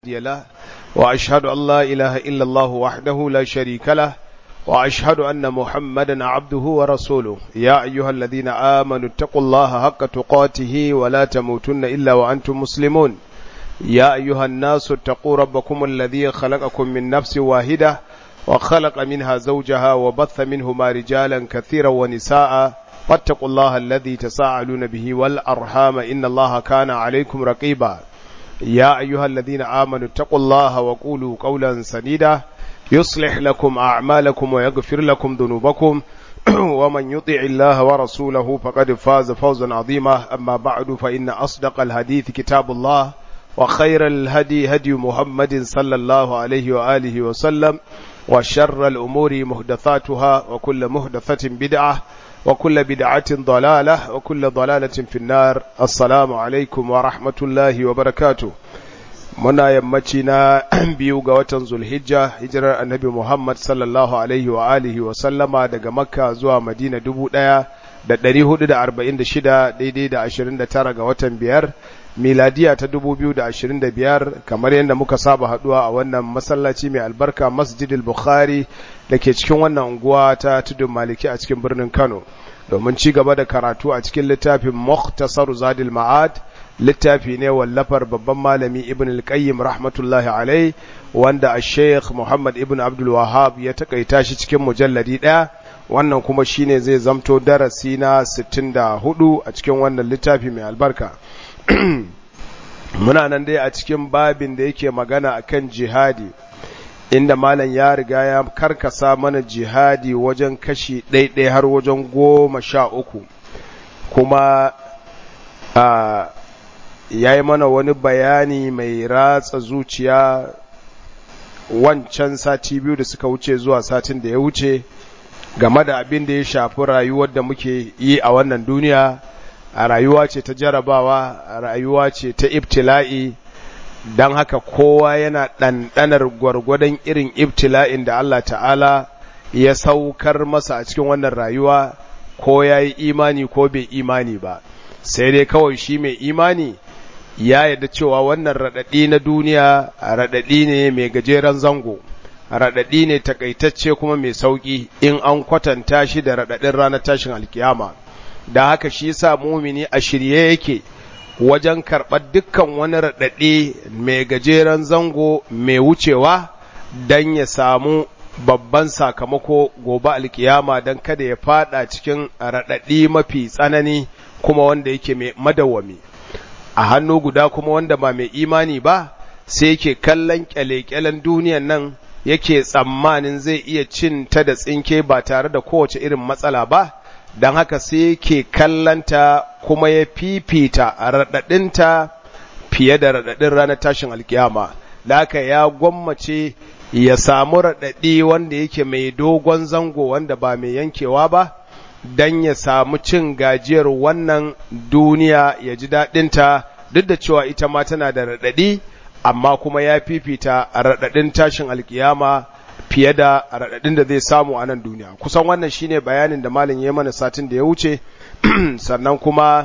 هادي له وأشهد أن لا إله إلا الله وحده لا شريك له وأشهد أن محمدا عبده ورسوله يا أيها الذين آمنوا اتقوا الله حق تقاته ولا تموتن إلا وأنتم مسلمون يا أيها الناس اتقوا ربكم الذي خلقكم من نفس واحدة وخلق منها زوجها وبث منهما رجالا كثيرا ونساء واتقوا الله الذي تساءلون به والأرحام إن الله كان عليكم رقيبا يا أيها الذين آمنوا اتقوا الله وقولوا قولا سديدا يصلح لكم أعمالكم ويغفر لكم ذنوبكم ومن يطع الله ورسوله فقد فاز فوزا عظيما أما بعد فإن أصدق الحديث كتاب الله وخير الهدي هدي محمد صلى الله عليه وآله وسلم وشر الأمور محدثاتها وكل محدثة بدعة وكل بدعة ضلالة وكل ضلالة في النار السلام عليكم ورحمة الله وبركاته muna yammaci na biyu ga watan zulhijja hijirar annabi Muhammad sallallahu alaihi wa alihi wa sallama daga makka zuwa madina dubu ɗaya da ɗari hudu da arba'in da shida daidai da ashirin da tara ga watan biyar miladiya ta dubu biyu da ashirin da biyar kamar yadda muka saba haɗuwa a wannan masallaci mai albarka masjidil bukhari da ke cikin wannan unguwa ta tudun maliki a cikin birnin kano domin ci gaba da karatu a cikin littafin muhtasar zadil ma'ad littafi ne wallafar babban malami ibn al-qayyim rahmatullahi alai wanda a sheikh muhammad ibn abdul wahab ya takaita shi cikin mujalladi ɗaya wannan kuma shine zai zamto darasi na 64 a cikin wannan littafi mai albarka muna nan dai a cikin babin da yake magana akan jihadi inda malam ya riga ya karkasa mana jihadi wajen kashi ɗaiɗai har wajen goma sha uku kuma a ya yi mana wani bayani mai ratsa zuciya wancan sati biyu da suka wuce zuwa satin da ya wuce game da abin da ya shafi rayuwar da muke yi a wannan duniya a rayuwa ce ta jarabawa a rayuwa ce ta ibtila'i don haka kowa yana ɗanɗanar gwargwadon irin ibtila'in da Allah ta'ala ya saukar masa a cikin wannan rayuwa ko ya yi imani ko bai imani ba sai dai kawai shi mai imani ya yarda cewa wannan raɗaɗi na duniya raɗaɗi ne mai gajeren zango raɗaɗi ne takaitacce kuma mai sauƙi in an kwatanta shi da raɗaɗin ranar tashin alkiyama da haka shi yasa mumini a shirye yake wajen karɓar dukkan wani raɗaɗi mai gajeren zango mai wucewa don ya samu babban sakamako gobe alkiyama don kada ya fada cikin raɗaɗi mafi tsanani kuma wanda yake mai madawwami a hannu guda kuma wanda ba mai imani ba sai yake kallon kyale-kyalen duniyan nan yake tsammanin zai iya cin ta da tsinke ba tare da kowace irin matsala ba don haka sai yake kallanta kuma ya fifita raɗaɗinta fiye da raɗaɗin ranar tashin alkiyama da haka ya gwammace ya samu raɗaɗi wanda yake mai dogon zango wanda ba mai yankewa ba don ya samu cin gajiyar wannan duniya ya ji daɗinta duk da cewa ita ma tana da raɗaɗi amma kuma ya fifita raɗaɗin tashin alkiyama fiye da raɗaɗin da zai samu a nan duniya kusan wannan shine bayanin da malin ya mana satin da ya wuce sannan kuma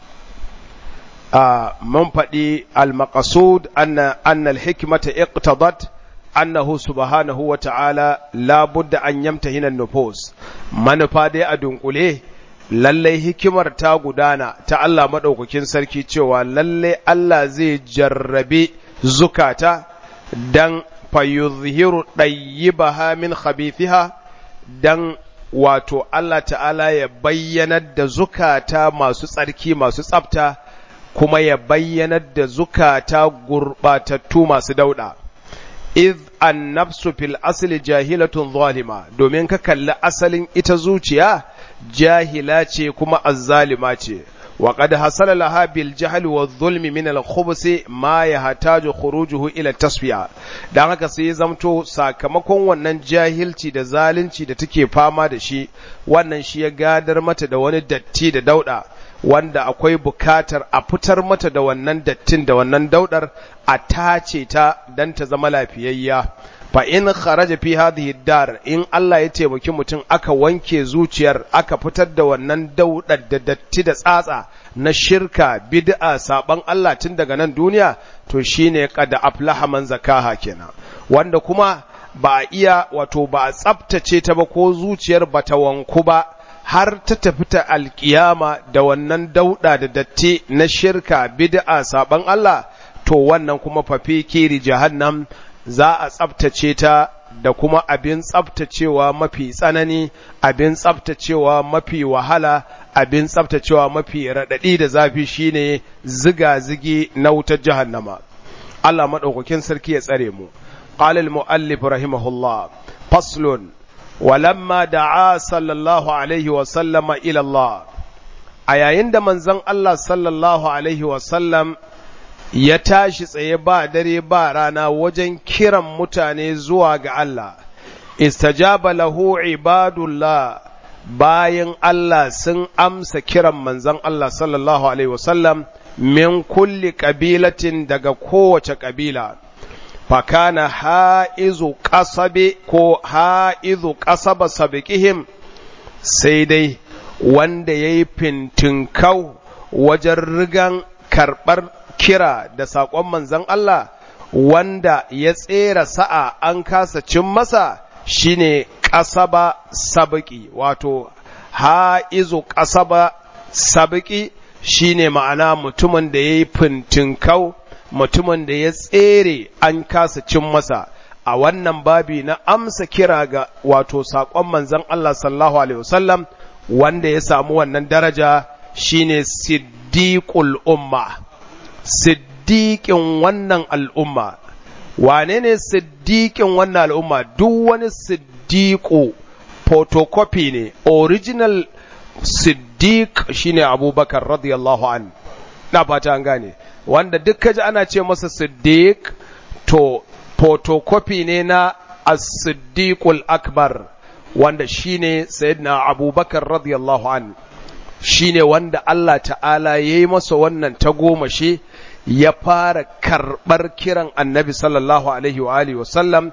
a man faɗi al-maqasud anna anna al-hikmata iqtadat annahu subhanahu wa ta'ala la budda an yamtahina an-nufus manufa dai a dunkule lallai hikimar ta gudana ta Allah madaukakin sarki cewa lallai Allah zai jarrabe zukata dan fayuzhiru ɗayyibaha min khabithiha dan wato Allah ta'ala ya bayyanar da zukata masu tsarki masu tsafta kuma ya bayyanar da zukata gurbatattu masu dauda iz an nafsu fil asli jahilatun zalima domin ka kalli asalin ita zuciya jahila ce kuma azzalima ce وقد حصل لها بالجهل والظلم من الخبث ما يحتاج خروجه الى التصفيه dan haka sai zamto sakamakon wannan jahilci da zalunci da take fama da shi wannan shi ya gadar mata da wani datti da dauda wanda akwai bukatar a fitar mata da wannan dattin da wannan daudar a tace ta dan ta zama lafiyayya fa in kharaja fi hadhihi dar in Allah ya taimaki mutum aka wanke zuciyar aka fitar da wannan daudar da datti da tsatsa na shirka bid'a saban Allah tun daga nan duniya to shine qad aflaha man zakaha kenan wanda kuma ba a iya wato ba a tsaftace ta ba ko zuciyar bata wanku ba har ta tafi ta alkiyama da wannan dauda da datti na shirka bid'a saban Allah to wannan kuma fafi kiri jahannam za a tsabtace ta da kuma abin tsabtacewa mafi tsanani abin tsabtacewa mafi wahala abin tsabtacewa mafi raɗaɗi da zafi shine ziga-zigi na wutar jahannama Allah maɗaukakin sarki ya tsare mu قال المؤلف رحمه الله فصل ولما دعا صلى الله عليه وسلم إلى الله أيين من زن الله صلى الله عليه وسلم ya tashi tsaye ba dare ba rana wajen kiran mutane zuwa ga Allah, istajaba lahu ibadullah bayan Allah sun amsa kiran manzon Allah sallallahu Alaihi wasallam min kulli ƙabilatin daga kowace ƙabila. fakana ha'izu ƙasabe ko ha'izu ƙasaba sabiƙihim sai dai wanda ya yi fintinkau wajen rigan karɓar kira da saƙon manzon Allah wanda ya tsera sa'a an kasa cin masa shine ƙasaba sabiki wato ha'izu ƙasaba sabiki shine ma'ana mutumin da ya yi fintinkau mutumin da ya tsere an kasa cin masa a wannan babi na amsa kira ga wato saƙon manzon Allah sallallahu alaihi wasallam wanda ya samu wannan daraja shine siddiqul umma siddiƙin wannan al'umma wane ne siddiƙin wannan al'umma duk wani siddiƙo photocopy ne original siddiq shine abubakar radiyallahu an na fata an gane wanda duk kaji ana ce masa siddiq to photocopy ne na as-siddiqul akbar wanda shine sayyidina abubakar radiyallahu an shine wanda Allah ta'ala ya yi masa wannan tagomashi ya fara karɓar kiran annabi sallallahu alaihi wa alihi wasallam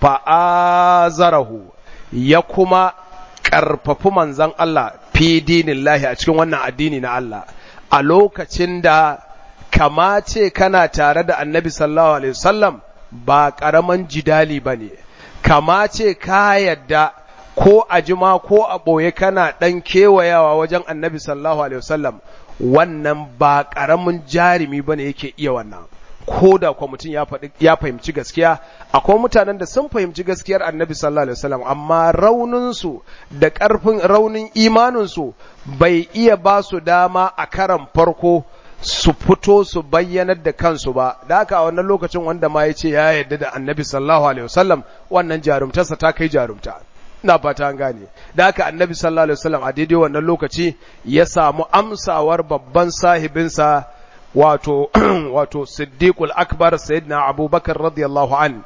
fa'azarahu ya kuma ƙarfafi manzan Allah fi dinillahi a cikin wannan addini na Allah a lokacin da kama ce kana tare da annabi sallallahu alaihi wasallam ba ƙaramin jidali ba ne kama ce ka yadda ko a jima ko a ɓoye kana ɗan kewayawa wajen annabi sallallahu alaihi wasallam wannan ba ƙaramin jarumi ba ne yake iya wannan ko da kwa mutum ya fahimci gaskiya akwai mutanen da sun fahimci gaskiyar annabi sallallahu alaihi wasallam amma rauninsu da ƙarfin raunin imaninsu bai iya ba su dama a karan farko su fito su bayyanar da kansu ba da haka a wannan lokacin wanda ma ya ce ya yarda da annabi sallallahu alaihi wasallam wannan jarumtarsa ta kai jarumta ina fata an gane da haka annabi sallallahu alaihi wasallam a daidai wannan lokaci ya samu amsawar babban sahibinsa wato wato siddiqul akbar sayyidina abubakar radiyallahu an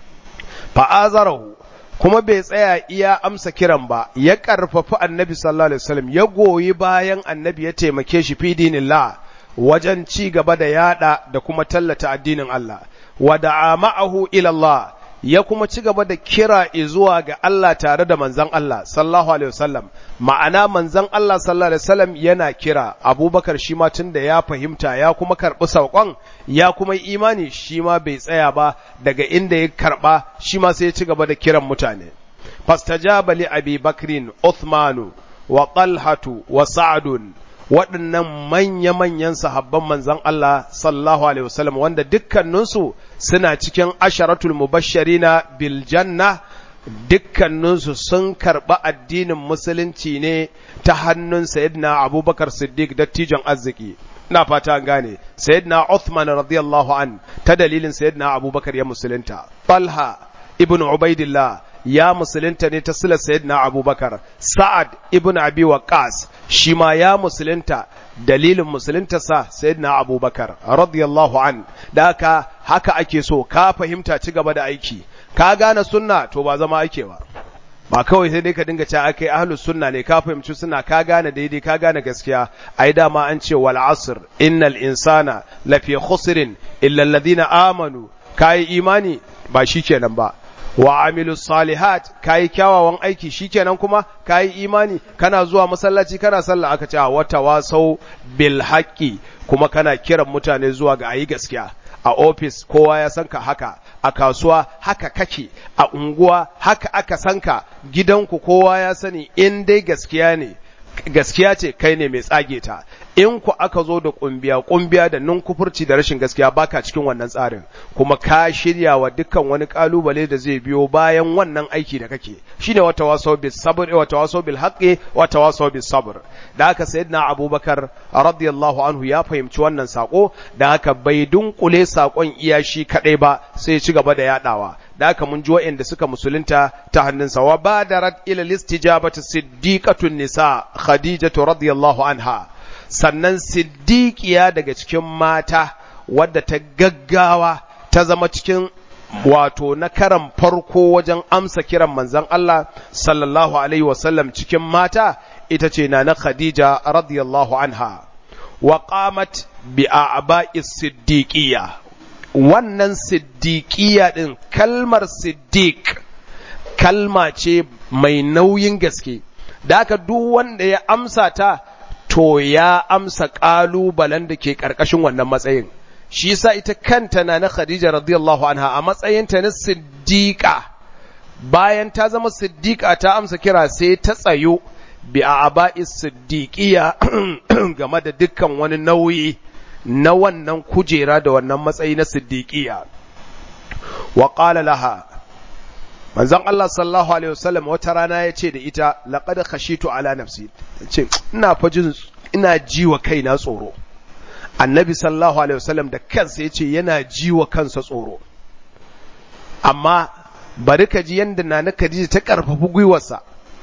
fa'azarahu kuma bai tsaya iya amsa kiran ba ya karfafi annabi sallallahu alaihi wasallam ya goyi bayan annabi ya taimake shi fi dinillah wajen ci gaba da yada da kuma tallata addinin Allah wa da'a ma'ahu ila Allah ya kuma ci gaba da kira zuwa ga Allah tare da manzan Allah sallallahu alaihi wasallam ma'ana manzan Allah sallallahu alaihi wasallam yana kira Abubakar shi ma tunda ya fahimta ya kuma karɓi saƙon ya kuma imani shi ma bai tsaya ba daga inda ya karɓa shi ma sai ya ci gaba da kiran mutane fastajaba li Abi Bakrin Uthmanu wa Talhatu wa Sa'dun waɗannan manya-manyan sahabban manzan Allah sallallahu Alaihi wasallam wanda dukkaninsu suna cikin asharatul mubashirina bil janna dukkaninsu sun karɓi addinin musulunci ne ta hannun sayyidina abubakar siddiq dattijon arziki ina fata an gane sayyidina Uthman radiyallahu an ta dalilin sayyidina abubakar ya musulunta Talha ibn Ubaidillah ya musulunta ne ta silar sayyidina abubakar sa'ad ibn abi waqas shi ma ya musulunta dalilin musuluntarsa sayyidina abubakar radiyallahu an da haka haka ake so ka fahimta ci gaba da aiki ka gane sunna to ba zama ake ba ba kawai sai dai ka dinga cewa akai ahlus sunna ne ka fahimci sunna ka gane daidai ka gane gaskiya ai dama an ce wal asr innal insana lafi khusrin illa alladhina amanu kai imani ba shikenan ba wa amilu salihat kayi kyawawan aiki shikenan kuma kayi imani kana zuwa masallaci kana sallah aka ce wata wasau bil haqqi kuma kana kiran mutane zuwa ga ayi gaskiya a ofis kowa ya san ka haka a kasuwa haka kake a unguwa haka aka san ka gidanku kowa ya sani in dai gaskiya ne gaskiya ce kai ne mai tsage ta in ku aka zo da kumbiya kumbiya da nunkufurci da rashin gaskiya baka cikin wannan tsarin kuma ka shirya wa dukkan wani kalubale da zai biyo bayan wannan aiki da kake shine wata waso bil sabr wa tawaso bil haqqi wa tawaso bis sabr da haka sayyidina abubakar radiyallahu anhu ya fahimci wannan sako da haka bai dunkule sakon iya shi kadai ba sai ya ci gaba da yadawa da haka mun ji wa'anda suka musulunta ta hannunsa wa badarat ila listijabati siddiqatun nisa khadijatu radiyallahu anha sannan siddiqiya daga cikin mata wadda ta gaggawa ta zama cikin wato na karan farko wajen amsa kiran manzon Allah sallallahu alaihi wasallam cikin mata ita ce na na Khadija radiyallahu anha wa qamat bi a'ba'i siddiqiyya wannan siddiqiyya din kalmar siddiq kalma ce mai nauyin gaske da haka duk wanda ya amsa ta to ya amsa ƙalubalen da ke ƙarƙashin wannan matsayin shi yasa ita kanta na na Khadija radiyallahu anha a matsayinta na siddiqa bayan ta zama siddiqa ta amsa kira sai ta tsayo bi a aba'i siddiqiya game da dukkan wani nauyi na wannan kujera da wannan matsayi na siddiqiya wa qala laha manzon Allah sallallahu alaihi wasallam wata rana ya ce da ita laqad khashitu ala nafsi ce ina fa jin ina jiwa kaina tsoro annabi sallallahu alaihi wasallam da kansa yace yana jiwa kansa tsoro amma bari ka ji yanda nana Khadija ta karfafi gwiwarsa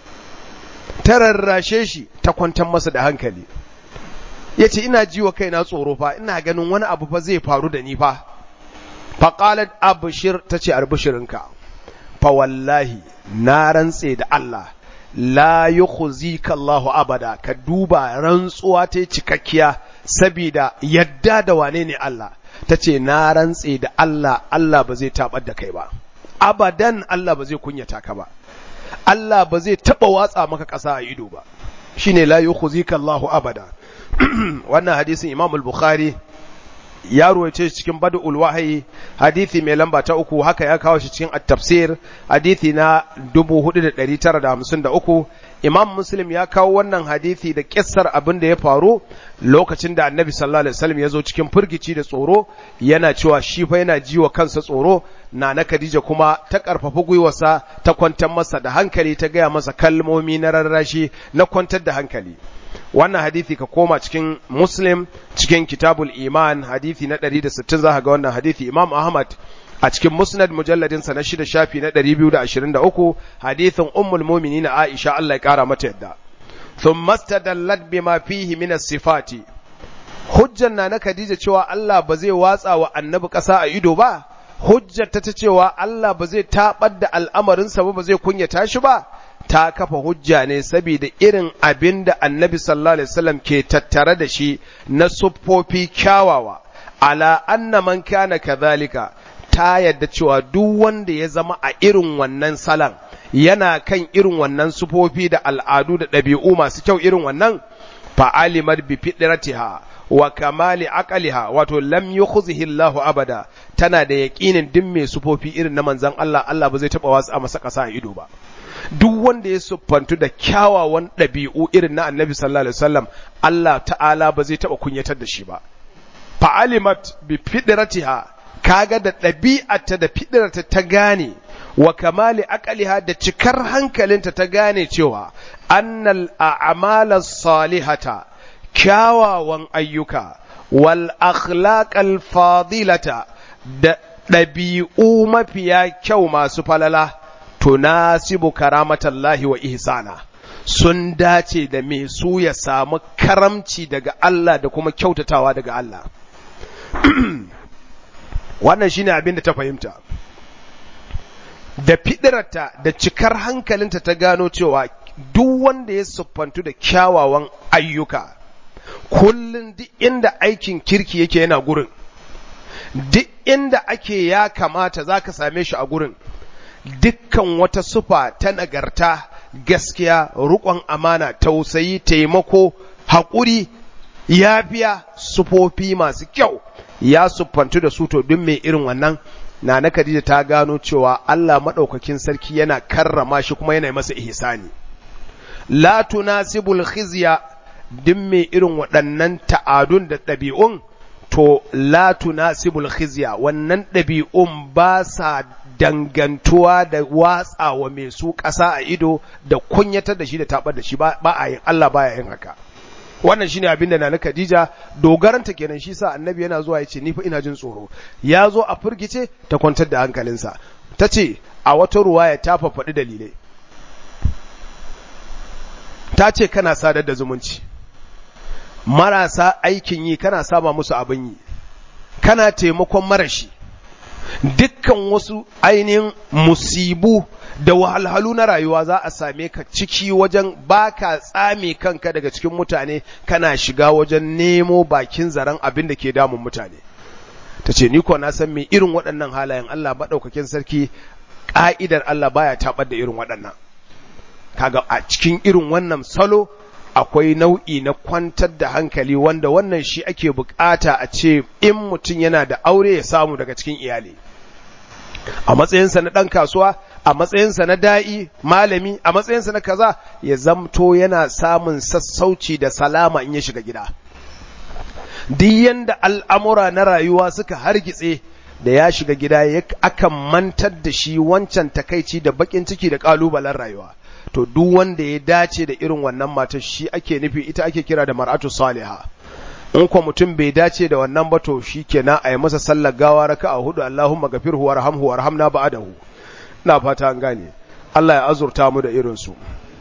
ta rarrashe shi ta kwantar masa da hankali yace ina jiwa kaina tsoro fa ina ganin wani abu fa zai faru da ni fa faqalat abshir tace arbishirinka fa wallahi na rantse da Allah la yukhzika Allahu abada ka duba rantsuwa ta cikakkiya saboda yadda da wane ne Allah tace na rantse da Allah Allah ba zai tabar da kai ba abadan Allah ba zai kunyata ka ba Allah ba zai taba watsa maka ƙasa a ido ba shine la yukhzika Allahu abada wannan hadisin Imam al-Bukhari ya ruwaice shi cikin badul wahayi hadisi mai lamba ta uku haka ya kawo shi cikin at-tafsir hadisi na 4953 imam muslim ya kawo wannan hadisi da kissar abin da ya faru lokacin da annabi sallallahu alaihi wasallam ya zo cikin firgici da tsoro yana cewa shi fa yana jiwa kansa tsoro na na Khadija kuma ta karfafa gwiwarsa ta kwantar masa da hankali ta gaya masa kalmomi na rarrashi na kwantar da hankali wannan hadithi ka koma cikin muslim cikin kitabul iman hadithi na 160 za ga wannan hadithi imam ahmad a cikin musnad mujalladinsa na shida shafi na 223 hadithin ummul mu'minin aisha Allah ya kara mata yadda thumma stadallat bima fihi min as-sifati hujjan na na Khadija cewa Allah ba zai watsa wa annabi ƙasa a ido ba hujjar ta cewa Allah ba zai tabar da al'amarinsa ba ba zai kunyata shi ba ta kafa hujja ne saboda irin abin da annabi sallallahu alaihi wasallam ke tattare da shi na siffofi kyawawa ala anna man kana kadhalika ta yadda cewa duk wanda ya zama a irin wannan salan yana kan irin wannan sufofi da al'adu da ɗabi'u masu kyau irin wannan fa'alimar bi fitratiha wa kamali aqaliha wato lam yukhzihi Allah abada tana da yaqinin duk mai sufofi irin na manzon Allah Allah ba zai taba wasu a masa kasa a ido ba duk wanda ya siffantu da kyawawan ɗabi'u irin na annabi sallallahu alaihi wasallam Allah ta'ala ba zai taba kunyatar da shi ba fa'alimat bi fitratiha kaga da ɗabi'arta da fitrarta ta gane wa kamali aqaliha da cikar hankalinta ta gane cewa annal a'mala salihata kyawawan ayyuka wal akhlaqal fadilata da ɗabi'u mafiya kyau masu falala tunasibu karamatallahi wa ihsana sun dace da me su ya samu karamci daga Allah da kuma kyautatawa daga Allah wannan shine abin da ta fahimta da fidirarta da cikar hankalinta ta gano cewa duk wanda ya siffantu da kyawawan ayyuka kullum duk inda aikin kirki yake yana gurin duk inda ake ya kamata za ka same shi a gurin dukkan wata sufa ta nagarta gaskiya riƙon amana tausayi taimako haƙuri yafiya sufofi masu kyau ya siffantu da su to duk mai irin wannan na na Khadija ta gano cewa Allah maɗaukakin sarki yana karrama shi kuma yana masa ihsani la tunasibul khizya duk mai irin waɗannan ta'adun da ɗabi'un to la tunasibul khizya wannan ɗabi'un ba sa dangantuwa da watsa wa mai su ƙasa a ido da kunyatar da shi da tabar da shi ba a yin Allah baya yin haka wannan shine abin da na Khadija dogaranta kenan shi sa annabi yana zuwa yace ni fa ina jin tsoro ya zo a furgice ta kwantar da hankalinsa tace a wata ruwaya ta faɗi dalilai ta ce kana sadar da zumunci marasa aikin yi kana saba musu abin yi kana taimakon marashi dukkan wasu ainihin musibu da wahalhalu na rayuwa za a same ka ciki wajen baka tsame kanka daga cikin mutane kana shiga wajen nemo bakin zaren abin da ke damun mutane ta ce ni ko na san me irin waɗannan halayen Allah maɗaukakin sarki ƙa'idar Allah baya taɓar da irin waɗannan kaga a cikin irin wannan salo akwai nau'i na kwantar da hankali wanda wannan shi ake bukata a ce in mutum yana da aure ya samu daga cikin iyali a matsayinsa na ɗan kasuwa a matsayinsa na da'i malami a matsayinsa na kaza ya zamto yana samun sassauci da salama in ya shiga gida duk yanda al'amura na rayuwa suka hargitse da ya shiga gida ya akan mantar da shi wancan takaici da bakin ciki da ƙalubalen rayuwa to duk wanda ya dace da irin wannan matar shi ake nufi ita ake kira da mar'atu saliha in ko mutum bai dace da wannan ba to shikenan a yi masa sallar gawa raka'a hudu Allahumma gafirhu warhamhu warhamna ba'dahu ina fata an gane Allah ya azurta mu da irin su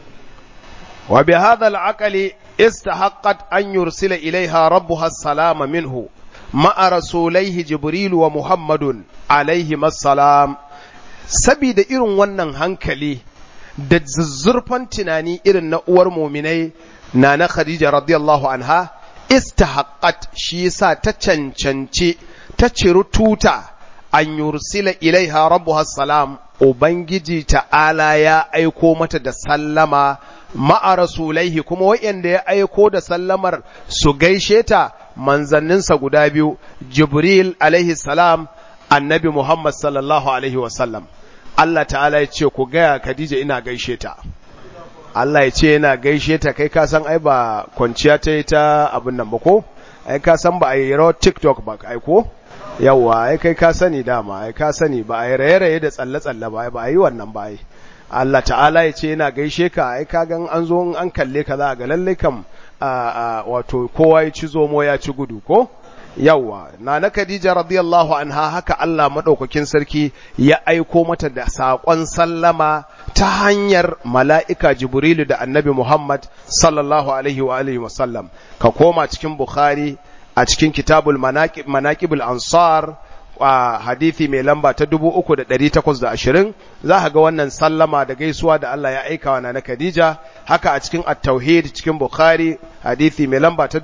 wa bi hadha al-aqli istahaqqat an yursila ilaiha rabbuha salama minhu ma'a rasulaihi jibril wa muhammadun alaihi assalam sabida irin wannan hankali da zuzzurfan tunani irin na uwar muminai na na Khadija radiyallahu anha istahaqqat shi yasa ta cancance ta ciri tuta an yursila ilaiha rabbuha salam ubangiji ta'ala ya aiko mata da sallama ma'a rasulaihi kuma wayanda ya aiko da sallamar su gaishe ta manzanninsa guda biyu jibril alaihi salam annabi muhammad sallallahu alaihi wasallam Allah ta'ala ya ce ku gaya Khadija ina gaishe ta Allah ya ce yana gaishe ta kai ka san ai ba kwanciya ta yi ta abin nan ba ko ai ka san ba a yi rawar TikTok ba ai ko yawa ai kai ka sani dama ai ka sani ba a yi raye-raye da tsalle-tsalle ba ba a yi wannan ba ai Allah ta'ala ya ce yana gaishe ka ai ka gan an zo an kalle ka za ga lalle kam wato kowa ya ci zomo ya ci gudu ko yawwa na na Khadija radiyallahu anha haka Allah madaukakin sarki ya aiko mata da saƙon sallama ta hanyar mala'ika Jibrilu da Annabi Muhammad sallallahu alaihi wa alihi wasallam ka koma cikin Bukhari a cikin kitabul manaqib manaqibul ansar a hadithi mai lamba ta 3820 za ka ga wannan sallama da gaisuwa da Allah ya aika wa na Khadija haka a cikin at-tauhid cikin Bukhari hadithi mai lamba ta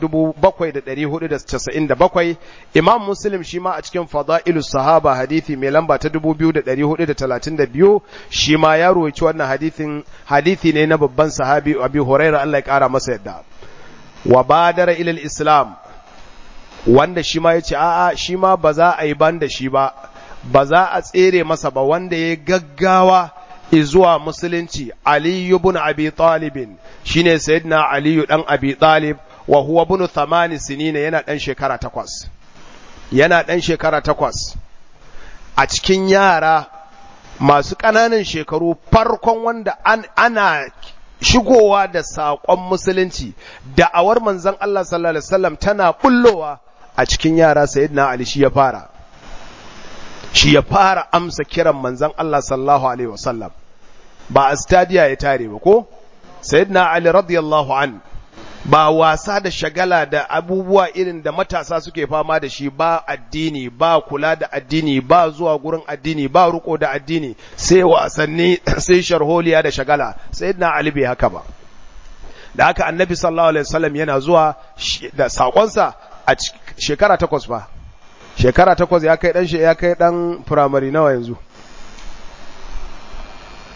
7497 Imam Muslim shi ma a cikin fadailu sahaba hadithi mai lamba ta 2432 shi ma ya ruwaci wannan hadithin hadithi ne na babban sahabi Abi Hurairah Allah ya kara masa yadda wa badara ila al-islam wanda shi ma ya ce a'a shi ma ba za a yi ban da shi ba ba za a tsere masa ba wanda ya gaggawa zuwa musulunci aliyu bin abi talibin shine sayyidina aliyu dan abi talib wa huwa ibn thamani sinina yana dan shekara takwas yana dan shekara takwas a cikin yara masu ƙananan shekaru farkon wanda an, ana shigowa da saƙon musulunci da'awar manzon Allah sallallahu alaihi wasallam tana bullowa a cikin yara sayyidina Ali shi ya fara shi ya fara amsa kiran manzon Allah sallallahu alaihi wasallam ba a stadiya ya tare ba ko sayyidina Ali radiyallahu an ba wasa da shagala da abubuwa irin da matasa suke fama da shi ba addini ba kula da addini ba zuwa gurin addini ba ruko da addini sai wasanni sai sharholiya da shagala sayyidina Ali bai haka ba da haka annabi sallallahu alaihi wasallam yana zuwa da sakonsa a shekara takwas ba shekara takwas ya kai dan ya kai dan firamare nawa yanzu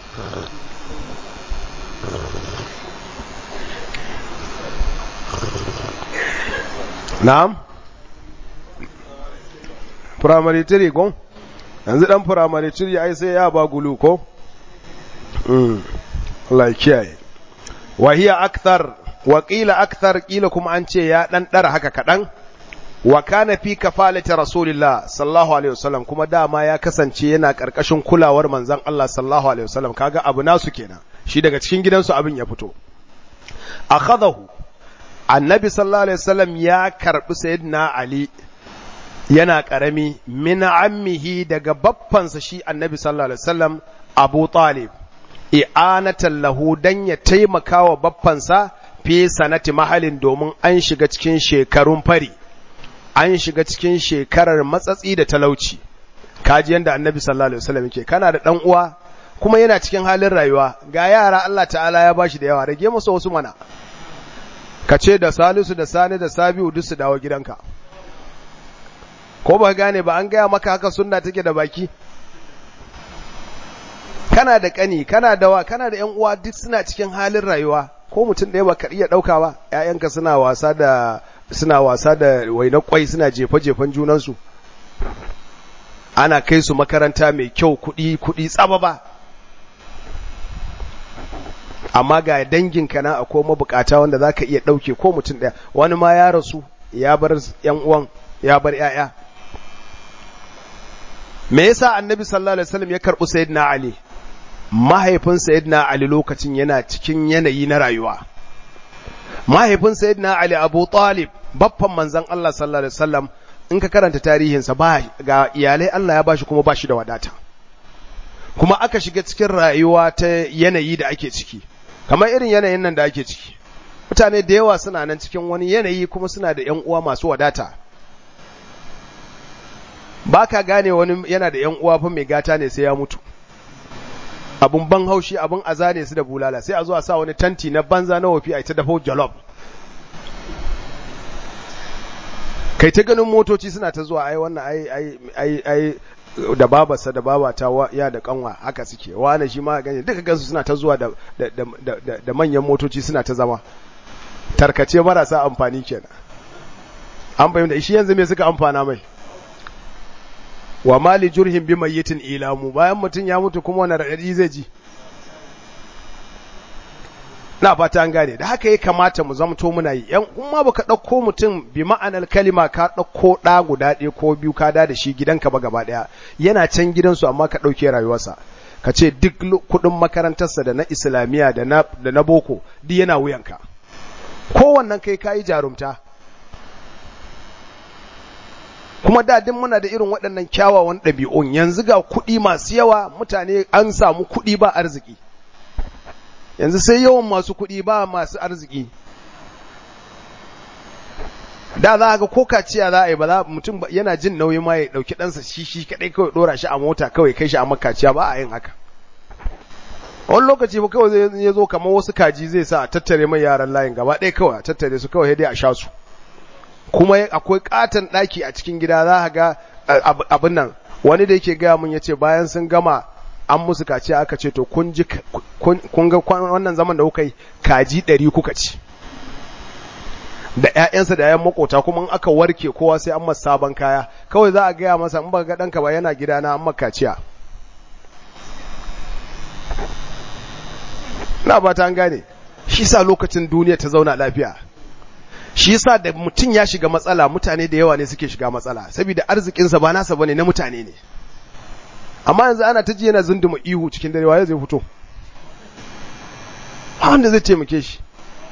na'am primary 3 ko yanzu dan primary 3 ai sai ya ba gulu ko mm Allah ya kiyaye wa hiya akthar wa qila akthar qila kuma an ce ya dan dara haka kadan wa kana fi kafalati rasulillah sallallahu alaihi wasallam kuma dama ya kasance yana karkashin kulawar manzon Allah sallallahu alaihi wasallam kaga abu nasu kenan shi daga cikin gidansu abin ya fito akhadahu annabi sallallahu alaihi wasallam ya karbi sayyidina ali yana karami min ammihi daga baffansa shi annabi sallallahu alaihi wasallam abu talib i'anatan lahu dan ya taimaka wa baffansa fi sanati mahalin domin an shiga cikin shekarun fari an shiga cikin shekarar matsatsi da talauci kaji yanda annabi sallallahu alaihi wasallam yake kana da dan uwa kuma yana cikin halin rayuwa ga yara Allah ta'ala ya bashi da yawa rage musu wasu mana ka ce da Salisu da Sani da Sabiu duk su dawo gidanka ko ba gane ba an gaya maka haka sunna take da baki kana da kani kana da wa kana da yan uwa duk suna cikin halin rayuwa ko mutum ɗaya ba ka iya ɗauka ba ƴaƴanka suna wasa da suna wasa da wainar kwai suna jefa-jefan junansu ana kai su makaranta mai kyau kuɗi kuɗi tsaba ba amma ga danginka na akwai mabukata wanda za ka iya ɗauke ko mutum ɗaya wani ma ya rasu ya bar ‘yan uwan ya bar ‘ya'ya me yasa annabi sallallahu alaihi wasallam ya karɓi sayyidina ali mahaifin sayyidina ali lokacin yana cikin yanayi na rayuwa mahaifin sayyidina ali abu talib baffan manzon Allah sallallahu alaihi wasallam in ka karanta tarihinsa ba ga iyalai Allah ya bashi kuma bashi da wadata kuma aka shiga cikin rayuwa ta yanayi da ake ciki kamar irin yanayin nan da ake ciki mutane da yawa suna nan cikin wani yanayi kuma suna da ƴan uwa masu wadata ba ka gane wani yana da ƴan uwa fa mai gata ne sai ya mutu abun ban haushi abun aza ne su da bulala sai a zo a sa wani tanti na banza na wofi a ita dafa jalof kai ta ganin motoci suna ta zuwa ai wannan ai ai ai ai da babarsa da babata ya da kanwa haka suke wani shi ma ganye duka gansu suna ta zuwa da da manyan motoci suna ta zama tarkace marasa amfani kenan an fahimta shi yanzu me suka amfana mai wa mali jurhin bi mayyitin ilamu bayan mutum ya mutu kuma wani radadi zai ji na fata an gane da haka ya kamata mu zamto muna yi yan kuma baka ɗauko mutum bi ma'anar kalima ka ɗauko ɗa guda ɗaya ko biyu ka da shi gidanka ba gaba ɗaya yana can gidansu amma ka ɗauke rayuwarsa ka ce duk kuɗin makarantarsa da na islamiyya da na da na boko duk yana wuyanka kowannan kai kayi jarumta kuma da din muna da irin waɗannan kyawawan ɗabi'un yanzu ga kuɗi masu yawa mutane an samu kuɗi ba arziki yanzu sai yawan masu kuɗi ba masu arziki da za a ga ko kaciya za a yi ba za mutum yana jin nauyi ma ya ɗauki ɗansa shi shi kaɗai kawai ɗora shi a mota kawai kai shi a makaciya ba a yin haka wani lokaci ba kawai zai ya zo kamar wasu kaji zai sa a tattare mai yaran layin gaba ɗaya kawai a tattare su kawai dai a sha su kuma akwai katon ɗaki a cikin gida za a ga abin nan wani da yake gaya mun ya ce bayan sun gama an musu kaciya aka ce to kun ji kun ga wannan zaman da kuka yi kaji ɗari kuka ci da ƴaƴansa da ƴaƴan makota kuma in aka warke kowa sai an masa sabon kaya kawai za a gaya masa in ba ga ɗanka ba yana gida na an maka kaciya na ba ta gane shi sa lokacin duniya ta zauna lafiya shi yasa da mutum ya shiga matsala mutane da yawa ne suke shiga matsala saboda arzikinsa ba nasa bane na mutane ne amma yanzu ana ta ji yana zunduma ihu cikin dare waye zai fito wanda zai taimake shi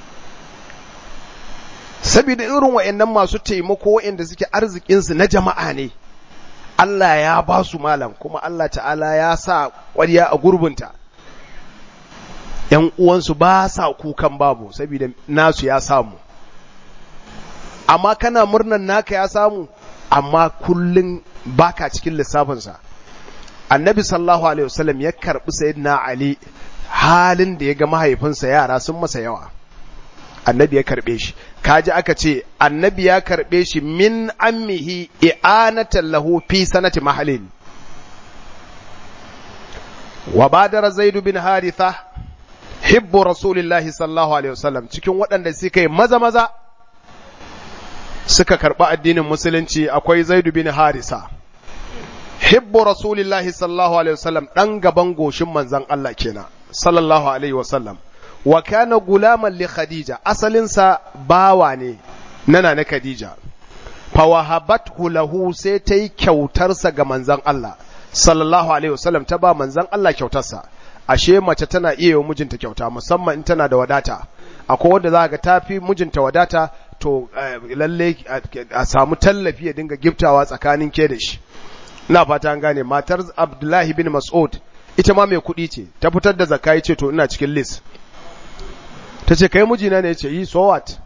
saboda irin wayannan masu taimako wayanda suke arzikinsu na jama'a ne Allah ya ba su malam kuma Allah ta'ala ya sa ƙwarya a gurbinta ‘yan uwansu ba sa kukan babu saboda nasu ya samu amma kana murnan naka ya samu amma kullum baka cikin lissafinsa annabi sallallahu alaihi wasallam ya karbi sayyidina ali halin da ya ga mahaifinsa yara sun masa yawa annabi ya karbe shi kaji aka ce annabi ya karbe shi min ammihi i'anatan lahu fi sanati mahalin wa badara zaidu bin haritha hibbu rasulillahi sallallahu alaihi wasallam cikin waɗanda suka yi maza maza suka karɓi addinin musulunci akwai zaidu bin harisa hibbu rasulillahi sallallahu alaihi wasallam ɗan gaban goshin manzon Allah kenan sallallahu alaihi wasallam wa kana gulaman li khadija asalinsa bawa ne nana na khadija fawahabathu lahu sai ta yi kyautarsa ga manzon Allah sallallahu alaihi wasallam ta ba manzon Allah kyautarsa ashe mace tana iya yi mijinta kyauta musamman in tana da wadata akwai wanda za ga tafi mijinta wadata to lalle a samu tallafi ya dinga giftawa tsakanin ke da shi ina fata an gane matar Abdullahi bin Mas'ud ita ma mai kuɗi ce ta fitar da zakka ce to ina cikin list ta ce kai mijina ne ya ce yi so what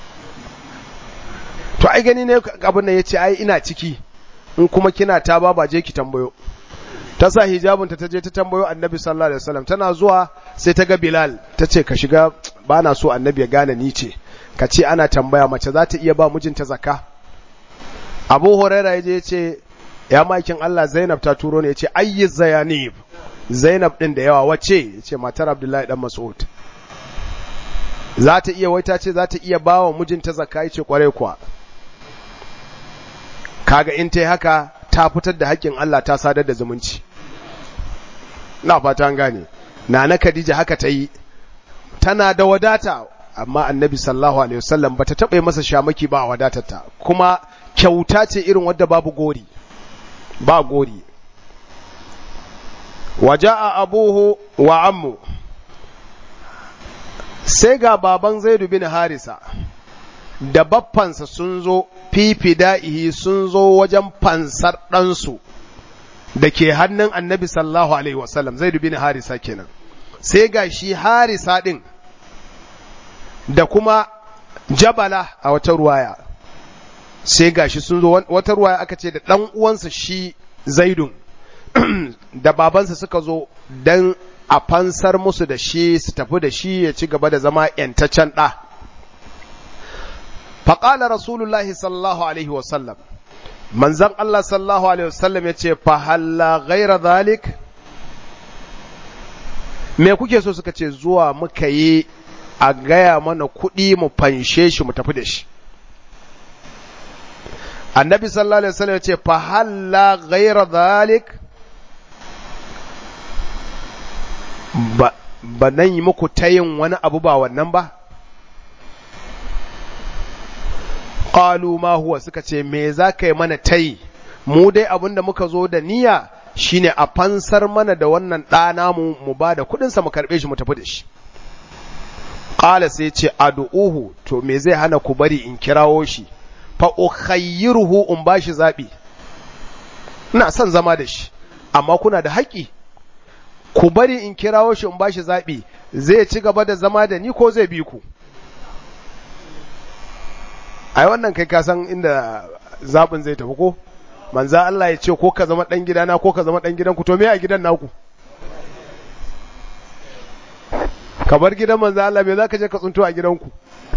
to ai gani ne abin nan ya ce ai ina ciki in kuma kina ta ba ba je ki tambayo ta sa hijabinta ta je ta tambayo annabi sallallahu alaihi wasallam tana zuwa sai ta ga bilal ta ce ka shiga ba na so annabi ya gane ni ce ka ce ana tambaya mace za ta iya ba mijinta zakka abu huraira ya je ya ce ya makin allah zainab ta turo ne ya ce ayyi zayanib zainab din da yawa wace ya ce matar abdullahi dan mas'ud za ta iya wai ta ce za ta iya ba wa mijinta zakka ya ce kwarai kuwa kaga in ta haka ta fitar da haƙƙin Allah ta sadar da zumunci na fata an gane nana Khadija haka ta yi tana da wadata amma annabi sallallahu alaihi wasallam bata taɓa masa shamaki ba a wadatarta kuma kyauta ce irin wadda babu gori ba gori waja'a abuhu wa ammu sai ga baban Zaidu bin Harisa da baffansa sun zo fifida'ihi sun zo wajen fansar ɗansu da ke hannun annabi sallallahu alaihi wasallam zai dubi ni harisa kenan sai ga shi harisa ɗin da kuma jabala a wata ruwaya sai ga shi sun zo wata ruwaya aka ce da ɗan uwansa shi zaidun da babansa suka zo don a fansar musu da shi su tafi da shi ya ci gaba da zama ‘yantaccen ɗa’ faƙala rasulullahi sallallahu alaihi wasallam manzan Allah sallallahu alaihi wasallam ya ce fahalla gaira zalik me kuke so suka ce zuwa muka yi a gaya mana kuɗi mu fanshe shi mu tafi da shi annabi sallallahu alaihi wasallam ya ce fahalla gaira zalik ba ba nan yi muku tayin wani abu ba wannan ba qalu ma huwa suka ce me za ka yi mana tayi mu dai abin da muka zo da niyya shine a fansar mana da wannan ɗana mu mu ba da kuɗinsa mu karɓe shi mu tafi da shi qala sai ce ad'uhu to me zai hana ku bari in kirawo shi fa ukhayyiruhu in bashi zabi ina son zama da shi amma kuna da haƙi ku bari in kirawo shi in bashi zabi zai ci gaba da zama da ni ko zai bi ku ai wannan kai ka san inda zabin zai tafi ko manza Allah ya ce ko ka zama dan gidana ko ka zama dan gidanku to me a gidan naku ka bar gidan manza Allah me zaka je ka tsunto a gidanku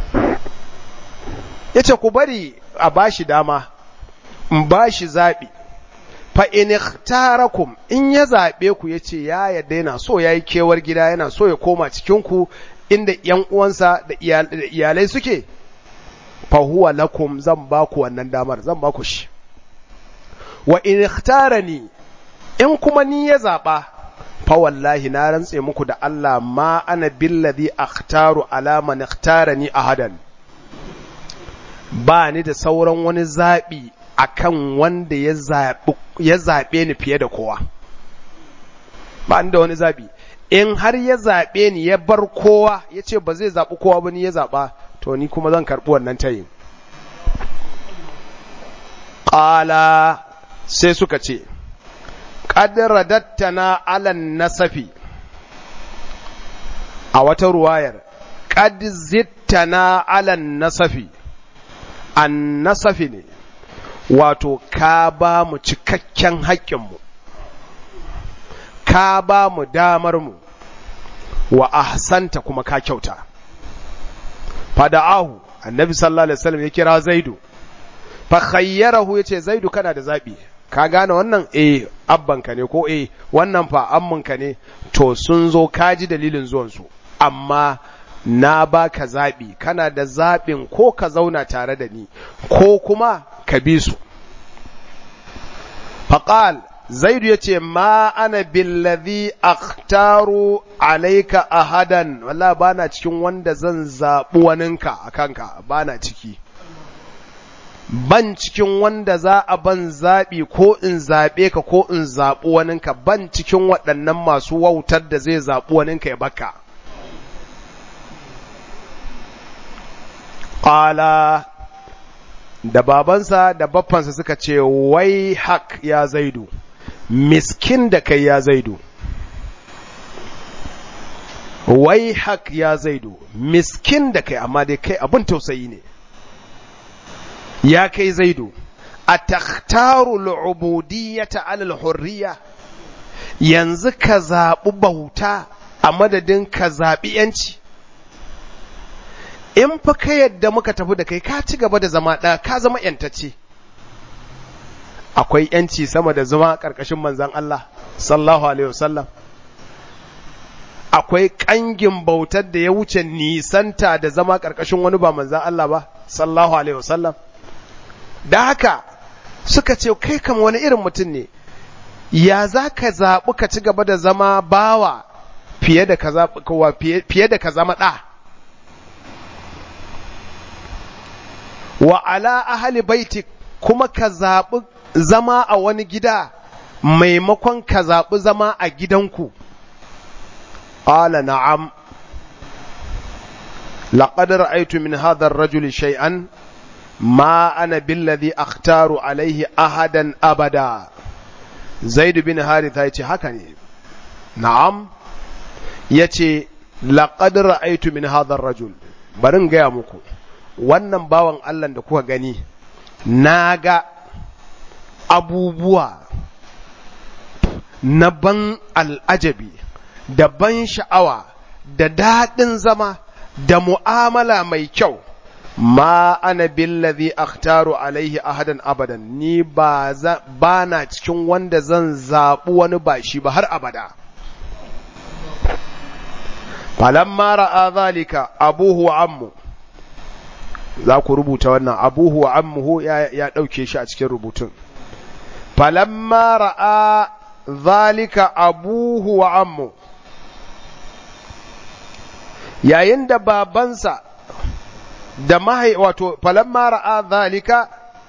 yace ku bari a bashi dama in bashi zabi fa in ikhtarakum in ya zabe ku yace ya yadda yana so yayi kewar gida yana so ya koma cikin ku inda yan uwansa da iyalai suke fa huwa lakum zan ba ku wannan damar zan ba ku shi wa in ikhtarani in kuma ni ya zaba fa wallahi na rantse muku da Allah ma ana billadhi akhtaru ala man ikhtarani ahadan ba ni da sauran wani zabi akan wanda ya zabi ya zabe ni fiye da kowa ba ni da wani zabi in har ya zabe ni ya bar kowa yace ba zai zabi kowa ba ni ya zaba to ni kuma zan karbi wannan tayin qala sai suka ce ƙadiradattana alan nasafi a wata ruwayar ƙadizittana alan nasafi an nasafi ne wato ka ba mu cikakken haƙƙinmu ka ba mu damarmu wa ahsanta kuma ka kyauta fada'ahu annabi sallallahu alaihi wasallam ya kira zaidu fa khayyarahu yace zaidu kana da zabi ka gane wannan eh abbanka ne ko eh wannan fa amminka ne to sun zo ka ji dalilin zuwansu amma na baka zaɓi kana da zaɓin ko ka zauna tare da ni ko kuma ka bi su faƙal zaidu ya ce ma ana billazi akhtaru alaika ahadan walla ba na cikin wanda zan zaɓi waninka a kanka ba na ciki ban cikin wanda za a ban zaɓi ko in zaɓe ka ko in zaɓi waninka ban cikin waɗannan masu wautar da zai zaɓi waninka ya baka ƙala da babansa da baffansa suka ce wai hak ya zaidu miskin da kai ya zaidu wai hak ya zaidu miskin da kai amma dai kai abin tausayi ne ya kai zaidu a takhtaru al'ubudiyyata alal hurriya yanzu ka zaɓi bauta a madadin ka zaɓi ‘yanci in fa ka yadda muka tafi da kai ka ci gaba da zama ɗaya ka zama ‘yantacce akwai ‘yanci sama da zama ƙarƙashin manzan Allah sallahu alaihi wasallam akwai ƙangin bautar da ya wuce nisanta da zama ƙarƙashin wani ba manzan Allah ba sallahu alaihi wasallam da haka suka ce kai kama wani irin mutum ne ya za ka zaɓi ka ci gaba da zama bawa fiye da ka fiye da ka zama ɗa wa ala ahali baitik kuma ka zaɓi zama a wani gida maimakon ka zaɓi zama a gidanku ƙala na'am لقد رأيت من هذا الرجل شيئا ما أنا بالذي أختار عليه أحدا أبدا زيد بن حارثة يتي هكني نعم يتي لقد رأيت من هذا الرجل barin gaya muku wannan bawan Allah da kuka gani na ga abubuwa na ban al'ajabi da ban sha'awa da daɗin zama da mu'amala mai kyau ma ana billazi akhtaru alaihi ahadan abadan ni ba ba na cikin wanda zan zaɓi wani ba shi ba har abada falamma ra'a zalika abuhu wa ammu za ku rubuta wannan abuhu wa ammuhu ya, ya ɗauke shi a cikin rubutun falamma ra'a zalika abuhu wa ammu yayin da babansa da mahai wato falamma ra'a zalika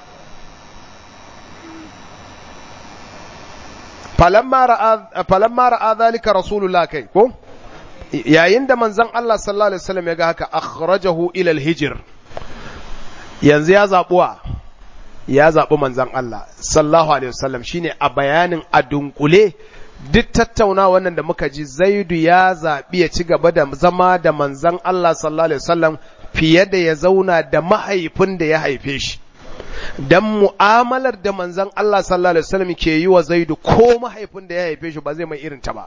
falamma ra'a falamma ra'a zalika rasulullah kai ko yayin da manzon Allah sallallahu alaihi wasallam ya ga haka akhrajahu ila al-hijr yanzu ya zabuwa ya zabi manzon Allah sallallahu alaihi wasallam shine a bayanin a dunkule duk tattauna wannan da muka ji zaidu ya zaɓi ya ci gaba da zama da manzan Allah sallallahu Alaihi wasallam fiye da ya zauna da mahaifin da ya haife shi. Don mu'amalar da manzan Allah sallallahu Alaihi wasallam ke yi wa zaidu ko mahaifin da ya haife shi ba zai mai irin ta ba.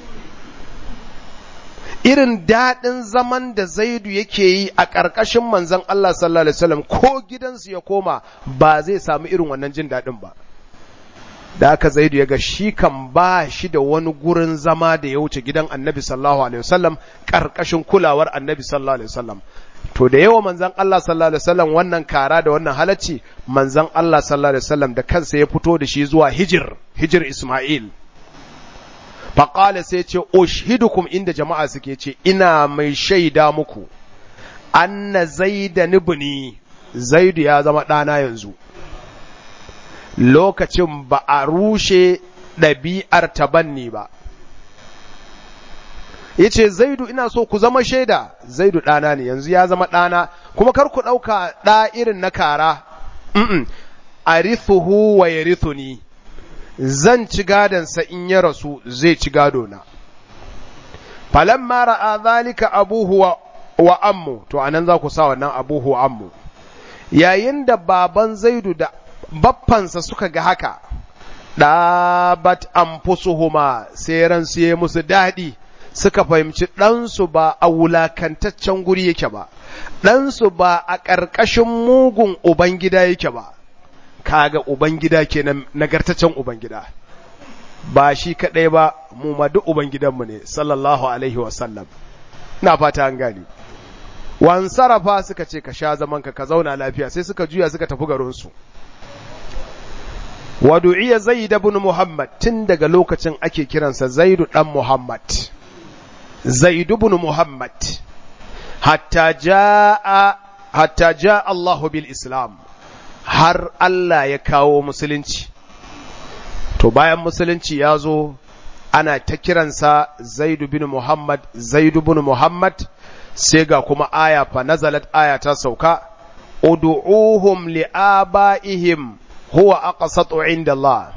Irin daɗin zaman da zaidu yake yi a ƙarƙashin manzan Allah sallallahu Alaihi wasallam ko gidansu ya koma ba zai samu irin wannan jin daɗin ba. da aka zaidu ya ga shi kan ba shi da wani gurin zama da ya wuce gidan annabi sallallahu alaihi wasallam karkashin kulawar annabi sallallahu alaihi wasallam to da yawa manzon Allah sallallahu alaihi wasallam wannan kara da wannan halacci manzon Allah sallallahu alaihi wasallam da kansa ya fito da shi zuwa hijir hijir Isma'il faqala sai ce ushidukum inda jama'a suke ce ina mai shaida muku anna zaidan ibni zaidu ya zama ɗana yanzu lokacin ba a rushe ɗabi'ar tabanni ba. Ya ce, Zaidu ina so ku zama shaida, Zaidu ɗana ne, yanzu ya zama ɗana, kuma kar ku ɗauka ɗa irin na kara, a rithuhu wa ya ni, zan ci gadonsa in ya rasu zai ci gadona. Falamma ra'a zalika abuhu wa, wa ammu, to anan za ku sa wannan abuhu wa ammu. Yayin da baban Zaidu da baffansa suka ga haka, ɗabat an fusuhuma sai ransu ya musu daɗi, suka fahimci ɗansu ba a wulakantaccen guri yake ba, ɗansu ba a ƙarƙashin mugun Ubangida yake ba, kaga ubangida kenan nagartaccen ubangida ba shi kadai ba mu ma duk ubangidanmu ne sallallahu alaihi wasallam ina fata an gani wan sarafa suka ce ka sha zaman ka ka zauna lafiya sai suka juya suka tafi garin su wa du'iya zaid ibn muhammad tun daga lokacin ake kiransa zaidu dan muhammad zaid ibn muhammad hatta jaa hatta jaa Allahu bil islam har Allah ya kawo musulunci to bayan musulunci ya zo ana ta kiransa zaidu bin muhammad zaidu bin muhammad sai ga kuma aya fa nazalat aya ta sauka ud'uhum li'abaihim huwa aqsatu inda Allah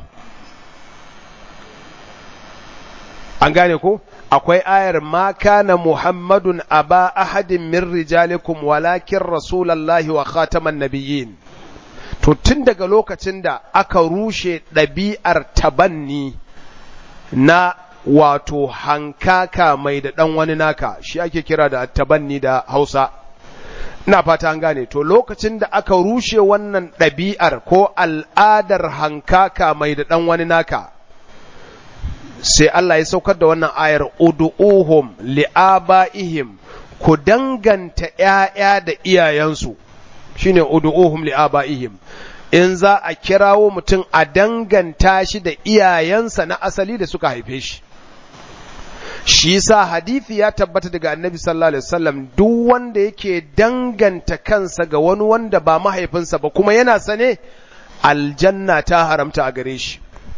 an gane ko akwai ayar ma kana muhammadun aba ahadin min rijalikum walakin rasulallahi wa khataman nabiyyin to tun daga lokacin da aka rushe ɗabi'ar tabanni na wato hankaka mai da ɗan wani naka shi ake kira da tabanni da hausa ina fata an gane to lokacin da aka rushe wannan ɗabi'ar ko al'adar hankaka mai da ɗan wani naka sai Allah ya saukar da wannan ayar udu'uhum li'aba'ihim ku danganta ‘ya'ya da iyayensu shine ud'uhum li'aba'ihim in za a kirawo mutum a danganta shi da iyayensa na asali da suka haife shi shi sa hadithi ya tabbata daga annabi sallallahu alaihi wasallam duk wanda yake danganta kansa ga wani wanda ba mahaifinsa ba kuma yana sane aljanna ta haramta a gare shi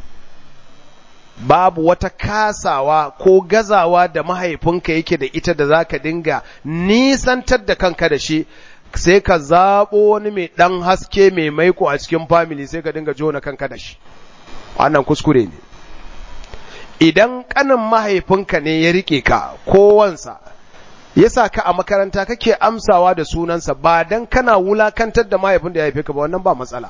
babu wata kasawa ko gazawa da mahaifinka yake da ita da zaka dinga nisantar da kanka da shi sai ka zaɓo wani mai ɗan haske mai maiko a cikin family sai ka dinga jona kanka da shi wannan kuskure ne idan ƙanin mahaifinka ne ya riƙe ka ko wansa ya sa ka a makaranta kake amsawa da sunansa ba don kana wulakantar da mahaifin da ya haife ka ba wannan ba matsala